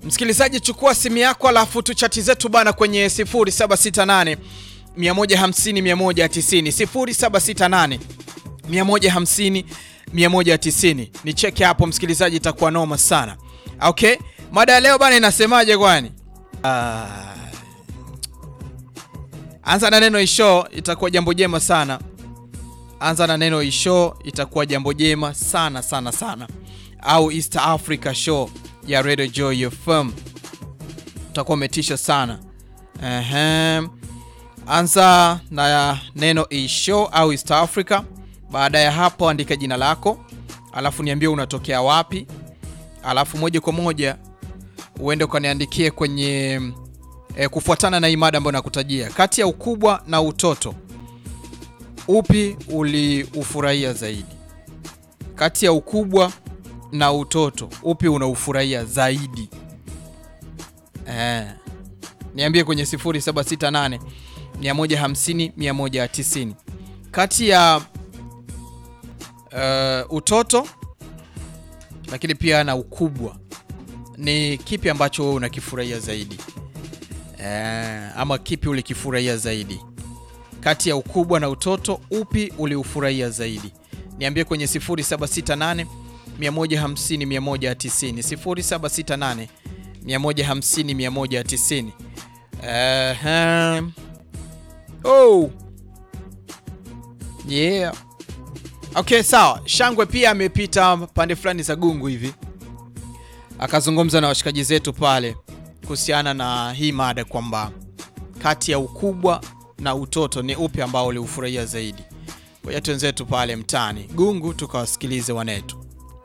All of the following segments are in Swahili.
Msikilizaji, chukua simu yako alafu tuchati zetu bana kwenye 0768 150 190 0768 150 190. Ni cheki hapo msikilizaji, itakuwa noma sana. Okay, mada ya leo bana inasemaje kwani? Ah, anza na neno isho, itakuwa jambo jema sana. Anza na neno isho, itakuwa jambo jema sana sana sana, au East Africa Show ya Radio Joy FM, utakuwa umetisha sana. Ehem. Anza na neno isho au East Africa. Baada ya hapo, andika jina lako, alafu niambie unatokea wapi, alafu moja kwa moja uende ukaniandikie kwenye e, kufuatana na hii mada ambayo nakutajia. Kati ya ukubwa na utoto, upi uliufurahia zaidi? Kati ya ukubwa na utoto, upi unaufurahia zaidi? Eh, niambie kwenye 0768 150 190. Kati ya uh, utoto lakini pia na ukubwa ni kipi ambacho wewe unakifurahia zaidi? Eh, ama kipi ulikifurahia zaidi? Kati ya ukubwa na utoto upi uliufurahia zaidi? Niambie kwenye 0768 150 190 0768 150 190. Eh, oh. Yeah. Okay, sawa. Shangwe pia amepita pande fulani za Gungu hivi akazungumza na washikaji zetu pale kuhusiana na hii mada kwamba kati ya ukubwa na utoto ni upi ambao uliufurahia zaidi. Ngoja twenzetu pale mtaani Gungu tukawasikilize wanetu.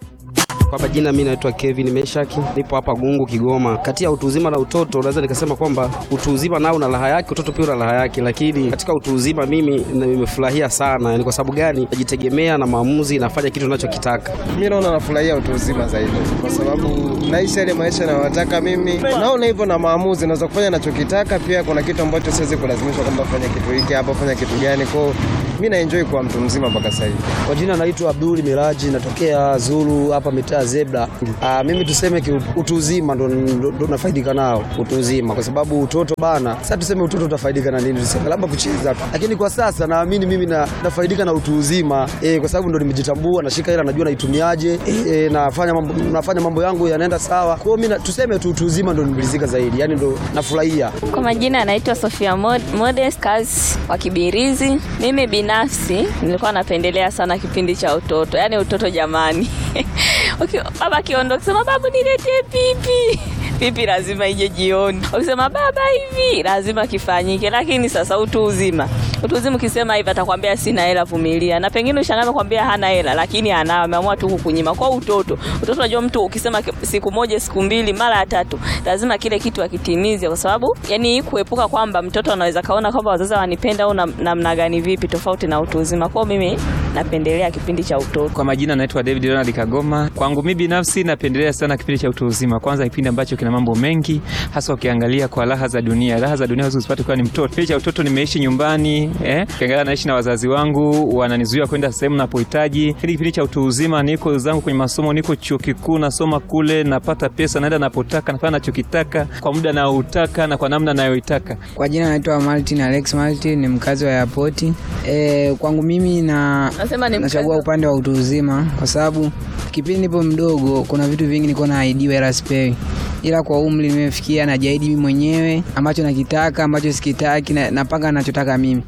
Kwa majina mimi naitwa Kevin Meshaki, nipo hapa Gungu Kigoma. Kati ya utu uzima na utoto, naweza nikasema kwamba utu uzima nao una raha yake, utoto pia una raha yake, lakini katika utu uzima mimi nimefurahia sana. Ni kwa sababu gani? Najitegemea na maamuzi, nafanya kitu ninachokitaka. Mimi naona nafurahia utu uzima zaidi, kwa sababu naisha ile maisha nayotaka mimi. Naona hivyo na maamuzi naweza kufanya nachokitaka. Pia kuna kitu ambacho siwezi kulazimishwa kwamba fanya kitu hiki hapa, fanya kitu gani. Kwao mimi na enjoy kwa mtu mzima mpaka sasa hivi. Kwa jina naitwa Abduli Miraji, natokea Zulu hapa mitaa Zebra. Aa, mimi tuseme ki utu uzima ndo, ndo, ndo nafaidika nao utu uzima, kwa sababu utoto bana, sasa tuseme utoto utafaidika na nini? Tuseme labda kucheza tu, lakini kwa sasa naamini mimi na, nafaidika na utu uzima e, kwa sababu ndo nimejitambua, nashika hela, najua naitumiaje, e, nafanya mambo, nafanya mambo yangu yanaenda sawa. Kwa hiyo mimi tuseme tu utu uzima ndo nimeridhika zaidi, yani ndo nafurahia. Kwa majina anaitwa Sofia Modest kazi wa Kibirizi. Mimi binafsi nilikuwa napendelea sana kipindi cha utoto, yaani utoto jamani. Okay, baba akiondoka sema babu niletee pipi pipi lazima ije jioni. Ukisema baba hivi lazima kifanyike, lakini sasa utu uzima, utu uzima ukisema hivi atakwambia sina hela, vumilia. Na pengine ushangaa kwambia hana hela, lakini anao, ameamua tu kukunyima. Kwa utoto, utoto unajua mtu ukisema siku moja, siku mbili, mara ya tatu, lazima kile kitu akitimize, kwa sababu yani kuepuka kwamba mtoto anaweza kaona kwamba wazazi wanipenda au namna gani, vipi tofauti na utu uzima. Kwa mimi napendelea kipindi cha utoto. Kwa majina naitwa David Ronald Kagoma. Kwangu mimi binafsi napendelea sana kipindi cha utu uzima, kwanza kipindi ambacho kina mambo mengi, hasa ukiangalia kwa raha za dunia. Raha za dunia usipate kwa ni mtoto. Kipindi cha utoto nimeishi nyumbani, eh, ukiangalia naishi na wazazi wangu, wananizuia kwenda sehemu napohitaji. Hili kipindi cha utu uzima niko zangu kwenye masomo, niko chuo kikuu nasoma kule, napata pesa, naenda napotaka, nafanya nachokitaka kwa muda naoutaka na kwa namna nayoitaka. Kwa jina naitwa Martin Alex Martin, ni mkazi wa airport. Eh, kwangu mimi na nachagua upande wa utu uzima kwa sababu kipindi nipo mdogo kuna vitu vingi nilikuwa naahidiwa ila sipewi, ila kwa umri nimefikia, najiahidi mimi mwenyewe ambacho nakitaka, ambacho sikitaki, na, napanga nachotaka mimi.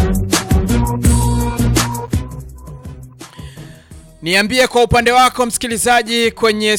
Niambie kwa upande wako msikilizaji kwenye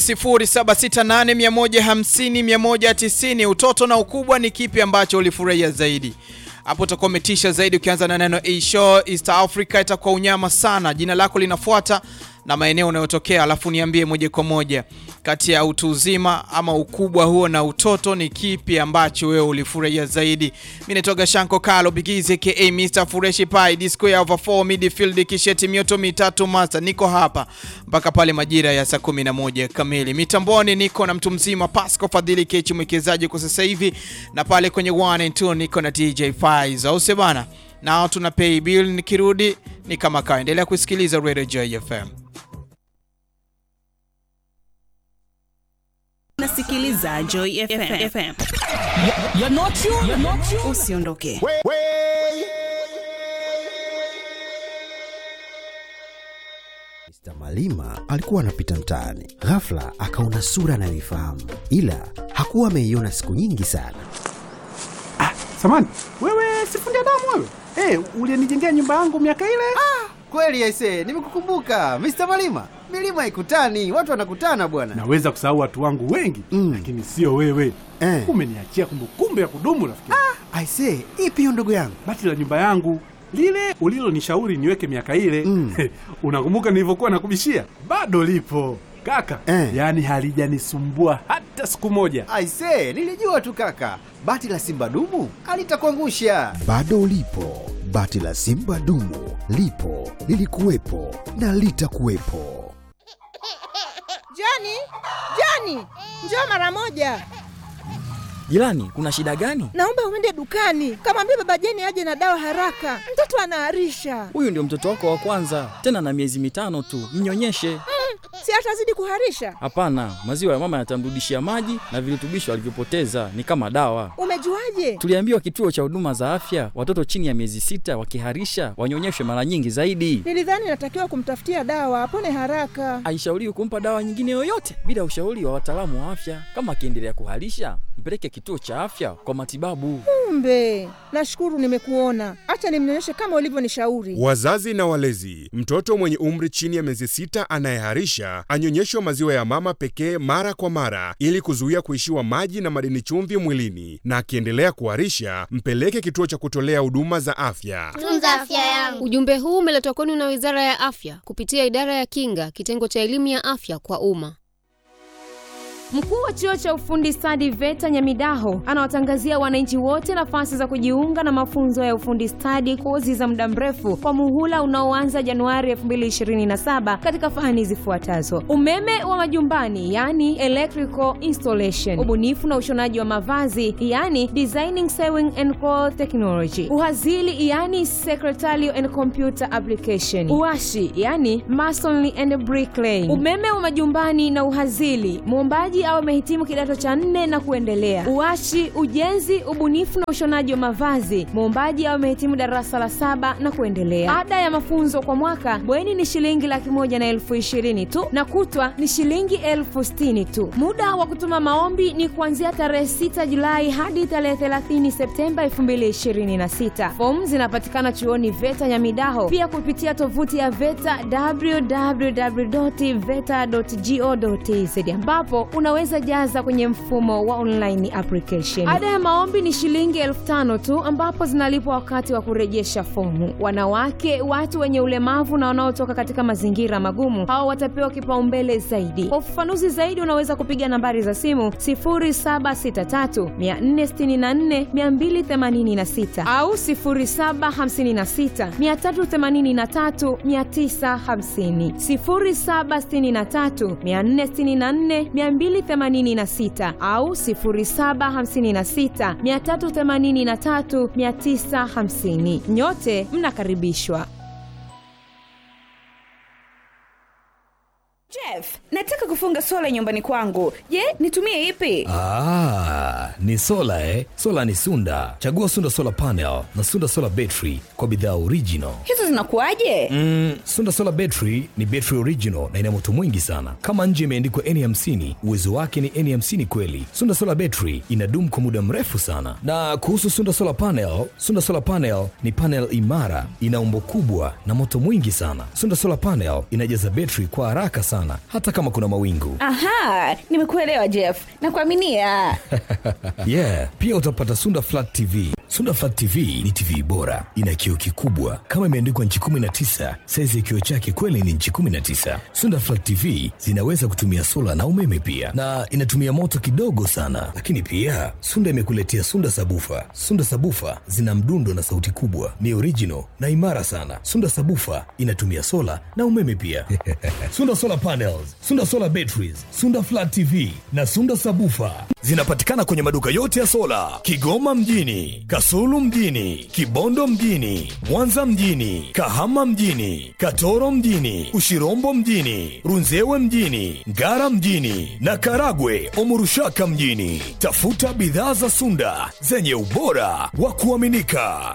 0768150190 utoto na ukubwa ni kipi ambacho ulifurahia zaidi? Hapo utakuwa umetisha zaidi ukianza na neno Asia East Africa, itakuwa unyama sana. Jina lako linafuata na maeneo unayotokea, alafu niambie moja kwa moja kati ya utu uzima ama ukubwa huo na utoto ni kipi ambacho wewe ulifurahia zaidi. Mimi naitwa Shanko Kalo Bigizi aka Mr Fureshi Pai Disco ya over 4 midfield kisheti mioto mitatu master. Niko hapa mpaka pale majira ya saa 11 kamili. Mitamboni niko na mtu mzima Pasco Fadhili Kechi mwekezaji kwa sasa hivi, na pale kwenye 1 and 2 niko na DJ Faiz au bana, nao tuna pay bill. Nikirudi ni kama kawa, endelea kusikiliza Radio Joy FM. unasikiliza Joy FM. FM. Usiondoke. Mr. Malima alikuwa anapita mtaani, ghafla akaona sura anayoifahamu, ila hakuwa ameiona siku nyingi sana. Samani, wewe sifundi damu wewe? Hey, ulienijengea nyumba yangu miaka ile? Ah, kweli aise, nimekukumbuka Mr. Malima. Milima ikutani, watu wanakutana bwana. Naweza kusahau watu wangu wengi mm, lakini sio wewe eh. Umeniachia kumbukumbu ya kudumu rafiki. Ah, aise, ipi hiyo ndugu yangu? Bati la nyumba yangu lile ulilonishauri niweke miaka ile mm. Unakumbuka nilivyokuwa nakubishia? Bado lipo kaka eh. Yaani halijanisumbua hata siku moja. Aise, nilijua tu kaka, bati la simba dumu alitakuangusha. Bado lipo bati la simba dumu, lipo lilikuwepo na litakuwepo. Jani, Jani, njoo mara moja. Jirani, kuna shida gani? Naomba uende dukani, kamwambia baba Jeni aje na dawa haraka, mtoto anaharisha. Huyu ndio mtoto wako wa kwanza, tena na miezi mitano tu, mnyonyeshe. Mm, si atazidi kuharisha? Hapana, maziwa ya mama yatamrudishia maji na virutubisho alivyopoteza, ni kama dawa. Umejuaje? Tuliambiwa kituo cha huduma za afya, watoto chini ya miezi sita wakiharisha wanyonyeshwe mara nyingi zaidi. Nilidhani natakiwa kumtafutia dawa apone haraka. Haishauriwi kumpa dawa nyingine yoyote bila ushauri wa wataalamu wa afya. Kama akiendelea kuharisha, mpeleke kituo cha afya kwa matibabu. Kumbe, nashukuru nimekuona. Acha nimnyonyeshe kama ulivyonishauri. Wazazi na walezi, mtoto mwenye umri chini ya miezi sita anayeharisha anyonyeshwe maziwa ya mama pekee mara kwa mara ili kuzuia kuishiwa maji na madini chumvi mwilini, na akiendelea kuharisha mpeleke kituo cha kutolea huduma za afya. Tunza afya yangu. Ujumbe huu umeletwa kwenu na Wizara ya Afya kupitia Idara ya Kinga, kitengo cha elimu ya afya kwa umma. Mkuu wa chuo cha ufundi stadi VETA Nyamidaho anawatangazia wananchi wote nafasi za kujiunga na mafunzo ya ufundi stadi, kozi za muda mrefu kwa muhula unaoanza Januari 2027 katika fani zifuatazo: umeme wa majumbani, yani electrical installation, ubunifu na ushonaji wa mavazi, yani designing sewing and cloth technology, uhazili, yani secretarial and computer application, uashi, yani masonry and bricklaying, umeme wa majumbani na uhazili, muombaji au amehitimu kidato cha nne na kuendelea. Uashi, ujenzi, ubunifu na ushonaji wa mavazi, muombaji au amehitimu darasa la saba na kuendelea. Ada ya mafunzo kwa mwaka bweni ni shilingi laki moja na elfu ishirini tu na kutwa ni shilingi elfu sitini tu. Muda wa kutuma maombi ni kuanzia tarehe 6 Julai hadi tarehe 30 Septemba 2026. Fomu zinapatikana chuoni VETA Nyamidaho, pia kupitia tovuti ya VETA www.veta.go.tz ambapo unaweza jaza kwenye mfumo wa online application. Ada ya maombi ni shilingi elfu tano tu ambapo zinalipwa wakati wa kurejesha fomu. Wanawake, watu wenye ulemavu na wanaotoka katika mazingira magumu, hao watapewa kipaumbele zaidi. Kwa ufafanuzi zaidi, unaweza kupiga nambari za simu 0763 464 286 au 0756 383 950, 0763 464 286 au 0756 383 950. Nyote mnakaribishwa. Jeff, nataka kufunga sola nyumbani kwangu. Je, nitumie ipi? Ah, ni sola eh? Sola ni Sunda. Chagua Sunda Solar Panel na Sunda Solar Battery kwa bidhaa original. Hizo zinakuwaje? Mm, Sunda Solar Battery ni battery original na ina moto mwingi sana. Kama nje imeandikwa N50, uwezo wake ni N50 kweli. Sunda Solar Battery inadumu kwa muda mrefu sana. Na kuhusu Sunda Solar Panel, Sunda Solar Panel ni panel imara, ina umbo kubwa na moto mwingi sana. Sunda Solar Panel inajaza battery kwa haraka sana hata kama kuna mawingu. Aha, nimekuelewa Jeff. Nakuaminia. yeah, pia utapata Sunda Flat TV. Sunda Flat TV ni TV bora, ina kioo kikubwa kama imeandikwa nchi 19. Saizi ya kioo chake kweli ni nchi 19. Sunda Flat TV zinaweza kutumia sola na umeme pia, na inatumia moto kidogo sana. Lakini pia Sunda imekuletea Sunda Sabufa. Sunda Sabufa zina mdundo na sauti kubwa, ni original na imara sana. Sunda Sabufa inatumia sola na umeme pia. Sunda Solar Panels, Sunda Solar Batteries, Sunda Flat TV na Sunda Sabufa zinapatikana kwenye maduka yote ya sola Kigoma mjini, Kasulu mjini, Kibondo mjini, Mwanza mjini, Kahama mjini, Katoro mjini, Ushirombo mjini, Runzewe mjini, Ngara mjini na Karagwe Omurushaka mjini. Tafuta bidhaa za Sunda zenye ubora wa kuaminika.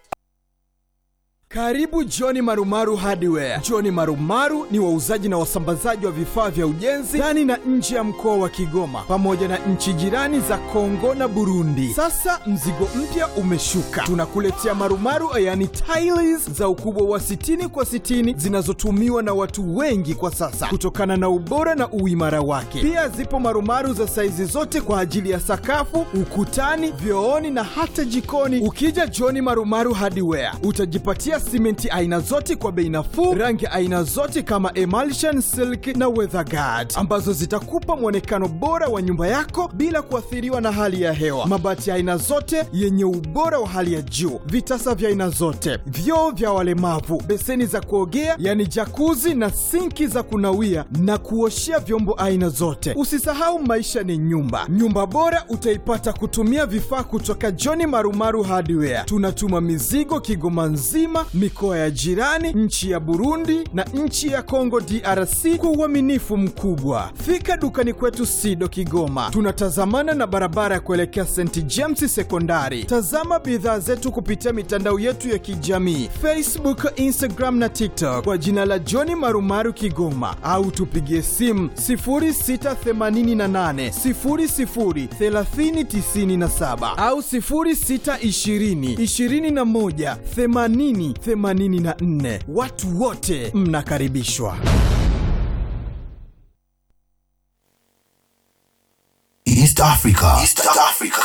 Karibu Johni Marumaru Hardware. Johni Marumaru ni wauzaji na wasambazaji wa vifaa vya ujenzi ndani na nje ya mkoa wa Kigoma pamoja na nchi jirani za Kongo na Burundi. Sasa mzigo mpya umeshuka, tunakuletea marumaru yani tiles za ukubwa wa 60 kwa 60 zinazotumiwa na watu wengi kwa sasa kutokana na ubora na uimara wake. Pia zipo marumaru za saizi zote kwa ajili ya sakafu, ukutani, vyooni na hata jikoni. Ukija Johni Marumaru Hardware utajipatia simenti aina zote kwa bei nafuu, rangi aina zote kama emulsion, silk na weatherguard ambazo zitakupa mwonekano bora wa nyumba yako bila kuathiriwa na hali ya hewa. Mabati ya aina zote yenye ubora wa hali ya juu, vitasa vya aina zote, vyoo vya walemavu, beseni za kuogea yani jakuzi na sinki za kunawia na kuoshea vyombo aina zote. Usisahau maisha ni nyumba. Nyumba bora utaipata kutumia vifaa kutoka John Marumaru Hardware. Tunatuma mizigo Kigoma nzima, mikoa ya jirani, nchi ya Burundi na nchi ya Kongo DRC kwa uaminifu mkubwa. Fika dukani kwetu Sido Kigoma, tunatazamana na barabara ya kuelekea St James Sekondari. Tazama bidhaa zetu kupitia mitandao yetu ya kijamii Facebook, Instagram na TikTok kwa jina la John Marumaru Kigoma, au tupigie simu 0688 00 3097 au 0620 21 80 84. Watu wote mnakaribishwa. East Africa. East Africa.